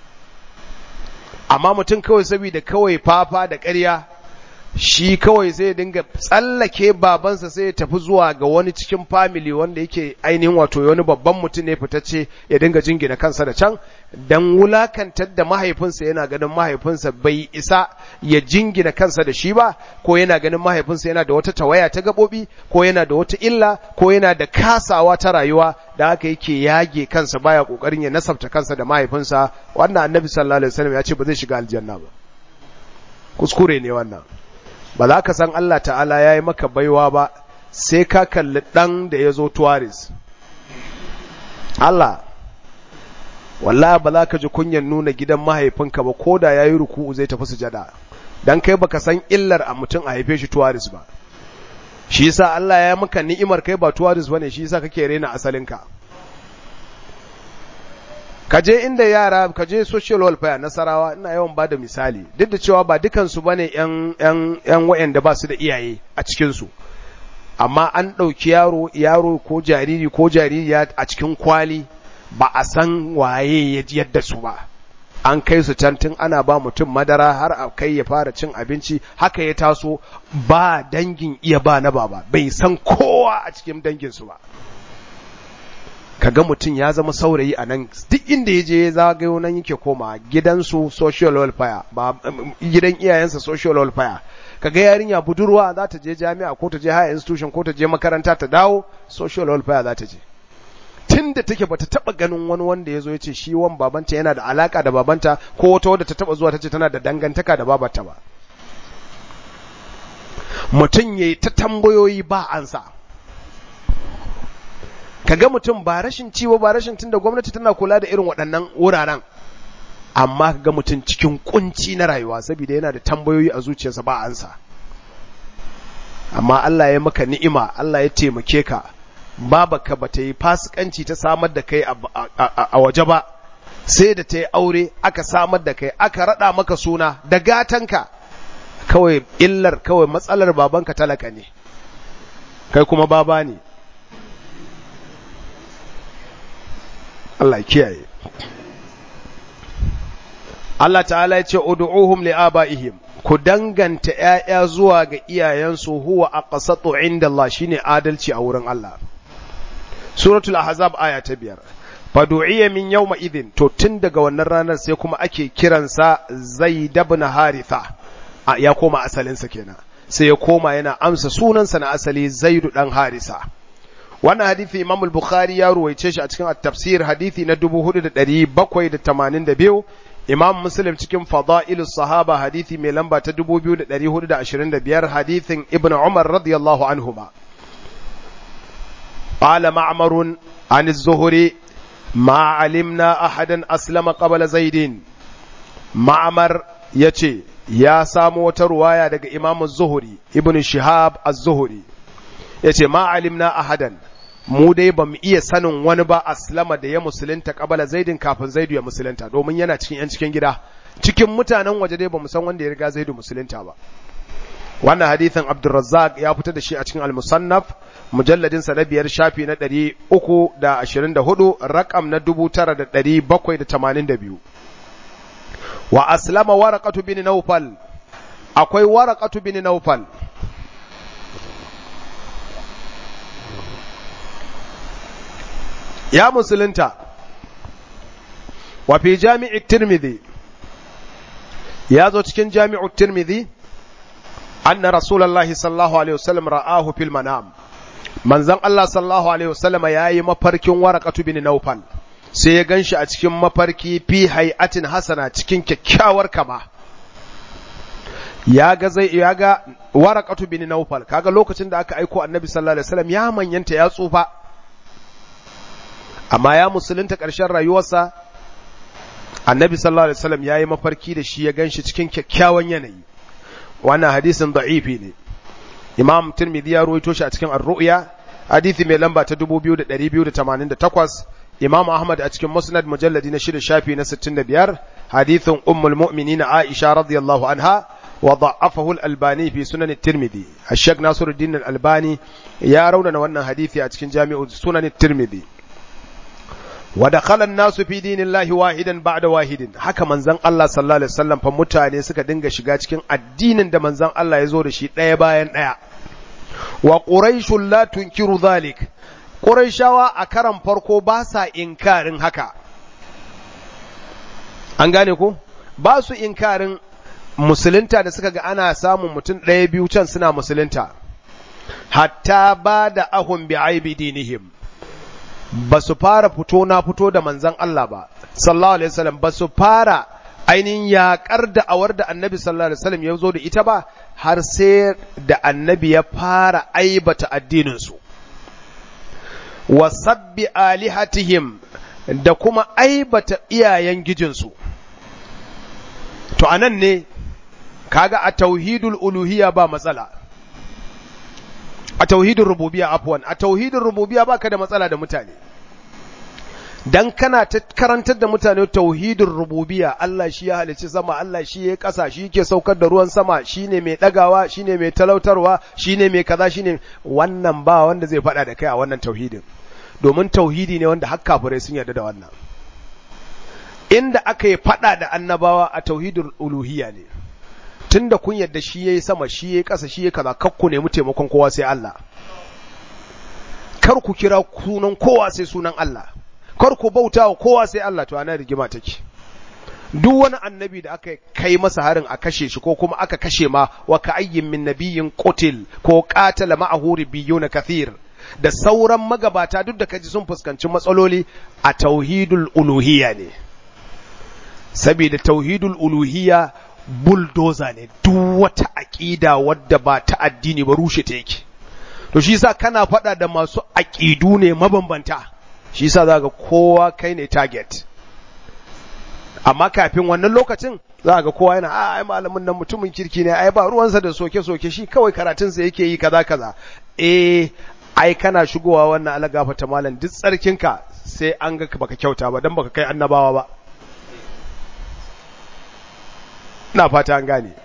amma mutum kawai saboda kawai fafa da ƙarya shi kawai sai ya dinga tsallake babansa sai ya tafi zuwa ga wani cikin family wanda yake ainihin wato wani babban mutum ne fitacce ya dinga jingina kansa da can dan wulakantar da mahaifinsa yana ganin mahaifinsa bai isa ya jingina kansa da shi ba ko yana ganin mahaifinsa yana da wata tawaya ta gabobi ko yana da wata illa ko yana da kasawa ta rayuwa da haka yake yage kansa baya kokarin ya nasabta kansa da mahaifinsa wannan annabi sallallahu alaihi wasallam ya ce ba zai shiga aljanna ba kuskure ne wannan ba za ka san Allah ta'ala ya yi maka baiwa ba sai ka kalli ɗan da ya zo tuwaris Allah wallah ba za ka ji kunyan nuna gidan mahaifinka ba ko da ya yi ruku'u zai tafi sujada don kai baka san illar a mutum a haife shi tuwaris ba shi yasa Allah ya maka ni'imar kai ba tuwaris bane shi yasa kake rena asalinka ka je inda yara ka je social welfare nasarawa ina yawan ba da misali duk da cewa ba dukansu ba ne ‘yan wa'yanda ba su da iyaye a cikinsu amma an ɗauki yaro yaro ko jariri ko jaririya a cikin kwali ba a san waye ya yadda su ba an kai su can tun ana ba mutum madara har a kai ya fara cin abinci haka ya taso ba dangin iya ba na baba bai san kowa a cikin danginsu ba kaga mutum ya zama saurayi a nan duk inda ya je zagayo nan yake koma gidansu social welfare ba gidan iyayensa social welfare kaga yarinya budurwa za ta je jami'a ko ta je higher institution ko ta je makaranta ta dawo social welfare za ta je tun da take bata taba ganin wani wanda ya zo ya ce shi wan babanta yana da alaka da babanta ko wata wadda ta taba zuwa ta ce tana da dangantaka da babarta ba mutum ya yi ta tambayoyi ba ansa kaga mutum ba rashin ciwo ba rashin tunda gwamnati tana kula da irin waɗannan wuraren amma kaga mutum cikin kunci na rayuwa saboda yana da tambayoyi a zuciyarsa ba ansa amma Allah ya maka ni'ima Allah ya taimake ka babaka ba ta yi fasikanci ta samar da kai a waje ba sai da ta yi aure aka samar da kai aka rada maka suna da gatanka kawai illar kawai matsalar babanka talaka ne kai kuma baba ne Allah kiyaye Allah ta'ala ya ce ud'uhum li'abaihim ku danganta ƴaƴa zuwa ga iyayensu huwa aqsatu inda Allah shine adalci a wurin Allah Suratul Ahzab aya ta biyar fadu'iya min yawma idin to tun daga wannan ranar sai kuma ake kiransa zaid ibn haritha ya koma asalinsa kenan sai ya koma yana amsa sunansa na asali zaidu dan harisa wannan hadisi imam al-bukhari ya ruwaice shi a cikin at-tafsir hadisi na 4782 imam muslim cikin fada'ilus sahaba hadisi mai lamba ta 2425 hadisin ibnu umar radiyallahu anhuma قال معمر عن الزهري ما علمنا أحدا أسلم قبل زيد معمر يتي يا سامو ترواية دق إمام الزهري ابن شهاب الزهري يتي ما علمنا أحدا mu dai ba mu iya sanin wani ba aslama da ya musulunta kabala zaidin kafin zaidu ya musulunta domin yana cikin yan cikin gida cikin mutanen waje dai ba mu san wanda ya riga zaidu musulunta ba wannan hadithin Abdulrazzaq ya fitar da shi a cikin al-Musannaf mujalladin sa na biyar shafi na 324 rakam na 9782 wa aslama waraqatu bin Nawfal akwai waraqatu bin Nawfal ya musulunta wa fi jami'i Tirmidhi ya zo cikin jami'u Tirmidhi أن رسول الله صلى الله عليه وسلم رآه في المنام من زن الله صلى الله عليه وسلم ياي مفرك ورقة بن نوفل sai ya gan shi a cikin mafarki fi hay'atin hasana cikin kyakkyawar kama ya ga zai ya ga waraqatu bin nawfal kaga lokacin da aka aiko annabi sallallahu alaihi wasallam ya manyanta ya tsufa amma ya musulunta ƙarshen rayuwarsa annabi sallallahu alaihi wasallam yayi mafarki da shi ya gan shi cikin kyakkyawan yanayi wannan hadisin da'ifi ne imam tirmidhi ya ruwaito shi a cikin ar-ru'ya hadisi mai lamba ta 2288 imam ahmad a cikin musnad mujalladi na shida shafi na 65 hadisin ummul mu'minin aisha radiyallahu anha wa da'afahu al-albani fi sunan at-tirmidhi ash-shaykh nasiruddin al-albani ya raunana wannan hadisi a cikin jami'u sunan at-tirmidhi wa dakhala an-nasu fi dinillahi wahidan ba'da wahidin haka manzon Allah sallallahu alaihi wasallam fa mutane suka dinga shiga cikin addinin da manzon Allah ya zo da shi ɗaya bayan ɗaya wa quraishul la tunkiru dhalik quraishawa a karan farko ba sa inkarin haka an gane ko ba su inkarin musulunta da suka ga ana samun mutum ɗaya biyu can suna musulunta hatta ba da ahun bi aibi dinihim ba su fara fito na fito da manzan Allah ba, sallallahu Alaihi wasallam ba su fara ainihin yaƙar da awar da annabi sallallahu Alaihi wasallam ya zo da ita ba, har sai da annabi ya fara aibata addininsu. Wa sabbi alihatihim da kuma aibata iyayen gijinsu. To, anan ne, kaga a tauhidul uluhiyya ba matsala. a tauhidin rububiya afwan a tauhidin rububiya baka da matsala da mutane dan kana ta karantar da mutane tauhidin rububiya Allah shi ya halicci sama Allah shi ya kasa shi yake saukar da ruwan sama shine mai dagawa shine mai talautarwa shine mai kaza shine wannan ba wanda zai faɗa da kai a wannan tauhidin domin tauhidi ne wanda har kafirai sun yarda da wannan inda aka yi faɗa da annabawa a tauhidin uluhiyya ne tun da kun yadda shi ya yi sama shi ya yi ƙasa shi ya kaza kar ku nemi taimakon kowa sai Allah kar ku kira sunan kowa sai sunan Allah kar ku bauta wa kowa sai Allah to ana rigima take duk wani annabi da aka kai masa harin a kashe shi ko kuma aka kashe ma wa ka ayyin min nabiyyin qutil ko qatala ma'ahu ribbiyuna kathir da sauran magabata duk da kaji sun fuskanci matsaloli a tauhidul uluhiyya ne saboda tauhidul uluhiyya bulldozer ne duk wata aƙida wadda ba ta addini ba rushe ta yake to shi yasa kana faɗa da masu aƙidu ne mabambanta shi yasa za ga kowa kai ne target amma kafin wannan lokacin za ga kowa yana a ai malamin nan mutumin kirki ne ai ba ruwansa da soke-soke shi kawai karatunsa yake yi kaza kaza eh ai kana shigowa wannan alagafa ta malam duk tsarkinka sai an ga baka kyauta ba dan baka kai annabawa ba ina fata an gane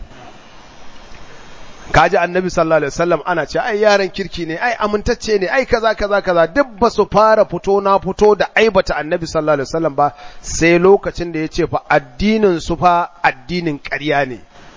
kaji annabi sallallahu alaihi wasallam ana ce ai yaran kirki ne ai amintacce ne ai kaza kaza kaza duk ba su fara fito na fito da aibata annabi sallallahu alaihi wasallam ba sai lokacin da yace fa addinin su fa addinin ƙarya ne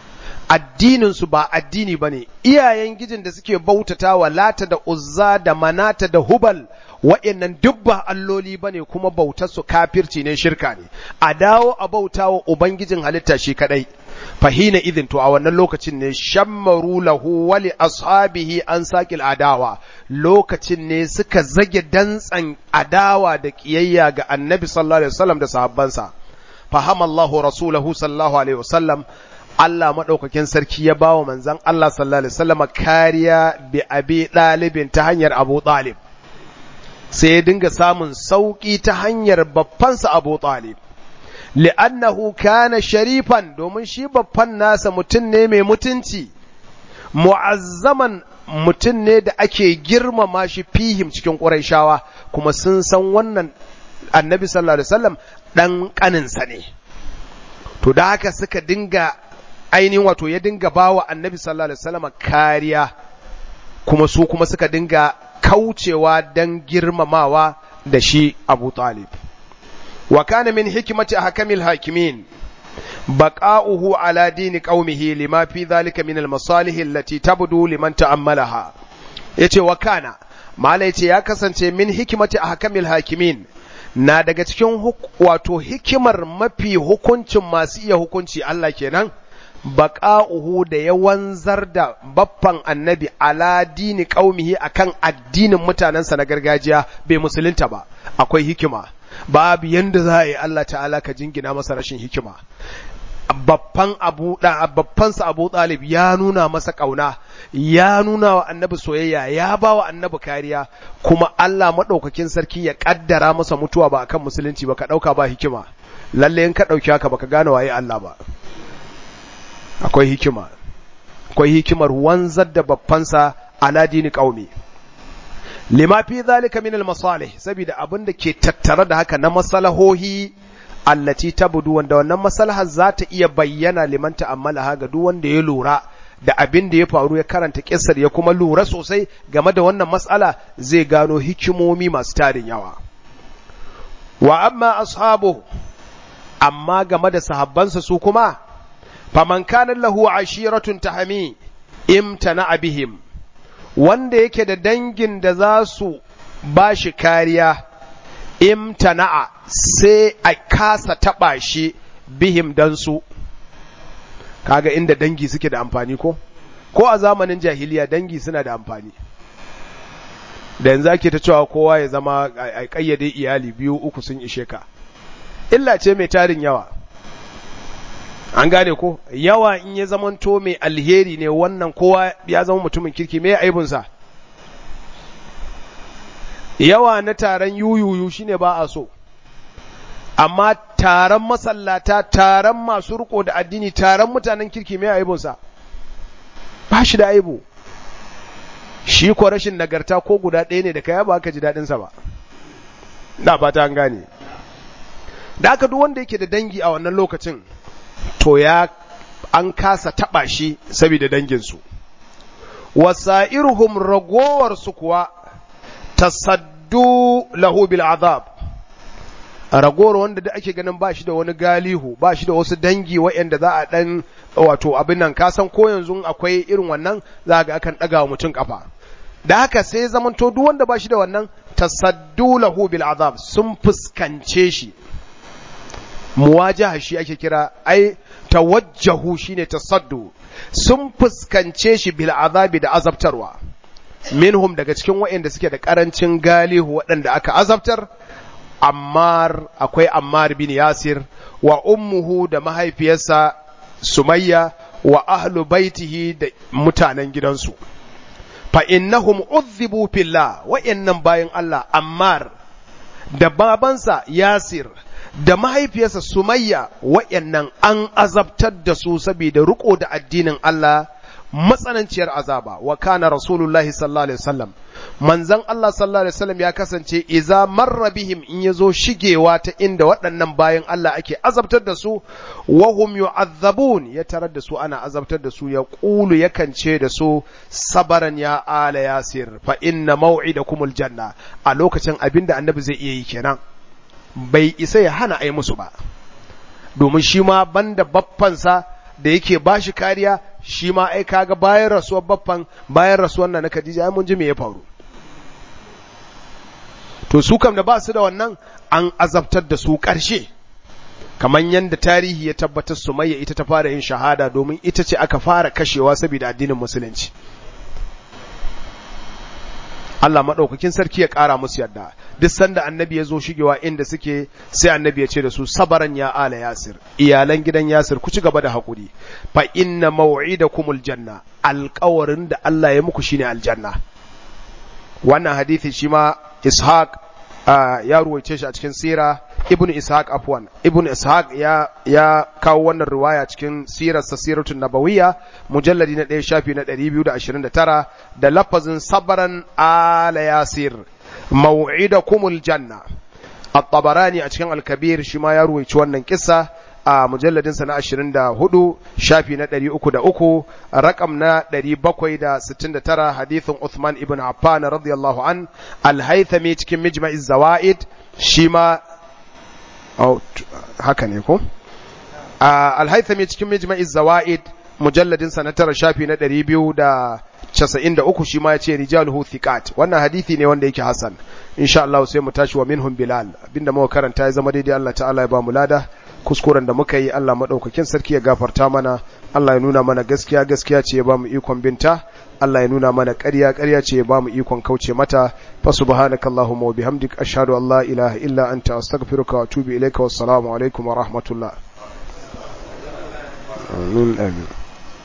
addininsu ba addini ba ne iyayen gijin da suke bautata wa lata da uzza da manata da hubal wa'yannan duk ba alloli ba ne kuma bautarsu kafirci ne shirka ne a dawo a bauta wa ubangijin halitta shi kadai fahina idin to a wannan lokacin ne shammaru lahu wali ashabihi an saƙil adawa lokacin ne suka zage dantsan adawa da ƙiyayya ga annabi sallallahu alaihi wasallam da sahabbansa fahamallahu rasulahu sallallahu alaihi wasallam Allah maɗaukakin sarki ya bawa manzon Allah sallallahu alaihi wasallam kariya bi abi ɗalibin ta hanyar Abu Talib sai ya dinga samun sauƙi ta hanyar babbansa Abu Talib li'annahu kana sharifan domin shi babban nasa mutum ne mai mutunci mu'azzaman mutum ne da ake girmama shi fihim cikin ƙurayshawa kuma sun san wannan annabi sallallahu alaihi wasallam dan kaninsa ne to da haka suka dinga ainihin wato ya dinga bawa annabi sallallahu alaihi wasallam kariya kuma su kuma suka dinga kaucewa dan girmamawa da shi Abu Talib wa kana min hikmati ahkamil hakimin baqa'uhu ala dini qaumihi lima fi dhalika min al-masalih allati tabdu liman ta'ammalaha yace wa kana mala yace ya kasance min hikmati ahkamil hakimin na daga cikin wato hikimar mafi hukuncin masu iya hukunci Allah kenan baƙa'uhu da ya wanzar da baffan annabi ala dini ƙaumihi akan addinin mutanensa na gargajiya bai musulunta ba akwai hikima babu yanda za a yi Allah ta'ala ka jingina masa rashin hikima babban abu da babbansa abu talib ya nuna masa ƙauna ya nuna wa annabi soyayya ya ba wa annabi kariya kuma Allah maɗaukakin sarki ya ƙaddara masa mutuwa ba akan musulunci ba ka ɗauka ba hikima lalle in ka ɗauki haka baka gane waye Allah ba akwai hikima akwai hikimar wanzar da babbansa ala dini qaumi lima fi zalika min al masalih saboda abin da ke tattare da haka na masalahohi allati tabdu wanda wannan maslahar za ta iya bayyana liman ta'ammalaha ga duk wanda ya lura da abin da ya faru ya karanta kissar ya kuma lura sosai game da wannan matsala zai gano hikimomi masu tarin yawa wa amma ashabu amma game da sahabbansa su kuma faman kana lahu ashiratun tahami imtana bihim wanda yake da dangin da za su ba shi kariya imtana'a sai a kasa taɓa shi bihim dan su kaga inda dangi suke da amfani ko ko a zamanin jahiliya dangi suna da amfani da yanzu ake ta cewa kowa ya zama a kayyade iyali biyu uku sun ishe ka illa ce mai tarin yawa an gane ko yawa in ya zamanto mai alheri ne wannan kowa ya zama mutumin kirki mai aibunsa yawa na taron yuyuyu shine ba a so amma taron masallata taron masu riko da addini taron mutanen kirki mai aibunsa ba shi da aibu shi ko rashin nagarta ko guda ɗaya ne da kaya ba ka ji daɗinsa ba na fata an gane da aka duk wanda yake da dangi a wannan lokacin to ya an kasa taɓa shi saboda danginsu wasa'iruhum ragowarsu kuwa tasaddu lahu bil azab ragowar wanda da ake ganin ba shi da wani galihu ba shi da wasu dangi waɗanda za a ɗan wato abin nan kasan ko yanzu akwai irin wannan za ga akan ɗaga wa mutum ƙafa da haka sai zamanto duk wanda ba shi da wannan tasaddu lahu bil azab sun fuskance shi muwajaha shi ake kira ai tawajjahu shine tasaddu sun fuskance shi bil azabi da azabtarwa minhum daga cikin waɗanda suke da ƙarancin galihu waɗanda aka azabtar Ammar akwai Ammar bin Yasir wa ummuhu da mahaifiyarsa Sumayya wa ahlu baitihi da mutanen gidansu fa innahum udhibu fillah wa'annan bayan Allah Ammar da babansa Yasir da mahaifiyarsa Sumayya wa'annan an azabtar da su saboda riko da addinin Allah matsananciyar azaba wa kana rasulullahi sallallahu alaihi wasallam manzon Allah sallallahu alaihi wasallam ya kasance iza marra bihim in yazo shigewa ta inda waɗannan bayan Allah ake azabtar da su wa hum yu'azzabun ya tarar da su ana azabtar da su ya qulu yakan ce da su sabaran ya ala yasir fa inna maw'idakumul janna a lokacin abinda annabi zai iya yi kenan bai isa ya hana ai musu ba domin shi ma banda baffansa da yake bashi kariya shi ma ai kaga bayan rasuwar baffan bayan rasuwar na Khadija ai mun ji me ya faru to su kam da ba su da wannan an azabtar da su ƙarshe kamar yadda tarihi ya tabbatar Sumayya ita ta fara yin shahada domin ita ce aka fara kashewa saboda addinin musulunci Allah maɗaukakin sarki ya ƙara musu yadda duk sanda annabi ya zo shigewa inda suke sai annabi ya ce da su sabaran ya ala yasir iyalan gidan yasir ku ci gaba da haƙuri fa inna maw'idakumul janna alƙawarin da Allah ya muku shine aljanna wannan hadisi shi ma ishaq ya ruwaice shi a cikin sira ibn ishaq afwan ibn ishaq ya ya kawo wannan riwaya cikin sirar sa siratun nabawiyya mujalladi na 1 shafi na 229 da lafazin sabran ala yasir maw'idakumul janna at-tabarani a cikin al-kabir shi ma ya ruwaici wannan kissa a mujalladin sa na 24 shafi na 303 rakam na 769 hadithin Uthman ibn Affan radiyallahu an al-Haythami cikin Mijma'iz Zawaid shi ma haka ne ko al-Haythami cikin Mijma'iz Zawaid mujalladin sa na tara shafi na 293 shi ma ya ce rijaluhu thiqat wannan hadisi ne wanda yake hasan insha Allah sai mu tashi wa minhum bilal abinda muka karanta ya zama daidai Allah ta'ala ya ba mu lada kuskuren da muka yi Allah maɗaukakin sarki ya gafarta mana Allah ya nuna mana gaskiya gaskiya ce ya bamu ikon binta Allah ya nuna mana ƙarya ƙarya ce ya bamu ikon kauce mata fa subhanaka allahumma wa bihamdik ashhadu an la ilaha illa anta astaghfiruka wa atubu ilayka wassalamu alaikum wa rahmatullah amin amin